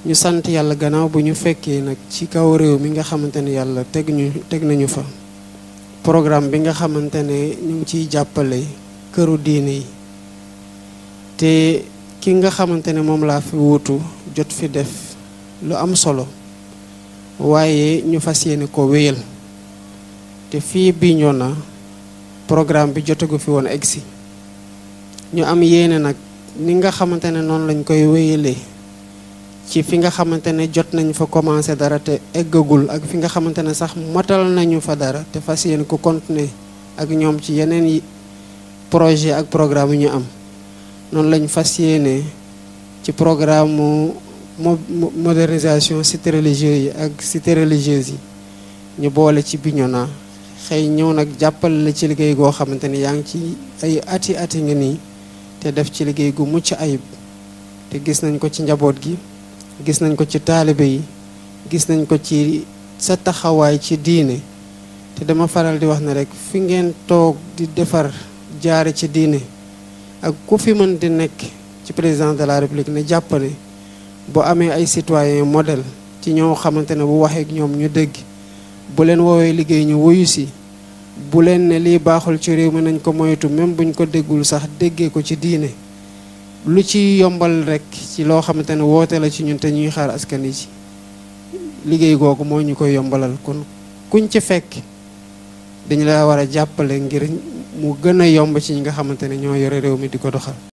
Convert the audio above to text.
ñu sant yàlla gannaaw bu ñu fekkee nag ci kaw réew mi nga xamante ne yàlla teg ñu teg nañu fa programme bi nga xamante ne ñu ngi ciy jàppale këru diine yi te ki nga xamante ne moom laa fi wuutu jot fi def lu am solo waaye ñu fas yéene ko wéyal te fii Bignona programme bi jotagu fi woon egsi ñu am yéene nag ni nga xamante ne noonu lañ koy wéyalee ci fi nga xamante ne jot nañ fa commencé dara te eggagul ak fi nga xamante ne sax matal nañu fa dara te fas yéene ko continuer ak ñoom ci yeneen yi projet ak programme yu ñu am noonu lañ fas yéene ci programme mo modernisation cité religieux yi ak cité religieuse yi ñu boole ci Bignona xëy ñëw nag jàppale la ci liggéey goo xamante ni yaa ngi ci ay ati ati nga nii te def ci liggéey gu mucc ayib te gis nañ ko ci njaboot gi gis nañ ko ci taalibe yi gis nañ ko ci sa taxawaay ci diine te dama faral di wax ne rek fi ngeen toog di defar jaare ci diine ak ku fi mën di nekk ci président de la république ne jàpp ne bu amee ay citoyen modèle ci ñoo xamante ne bu waxee ak ñoom ñu dégg bu leen woowee liggéey ñu wuyu si bu leen ne lii baaxul ci réew mi nañ ko moytu même buñ ko déggul sax déggee ko ci diine lu ci yombal rek ci loo xamante ne woote la ci ñun te ñuy xaar askan yi ci liggéey googu moo ñu koy yombalal kon kuñ ci fekk dañu la war a jàppale ngir mu gën a yomb ci ñi nga xamante ne ñoo yore réew mi di ko doxal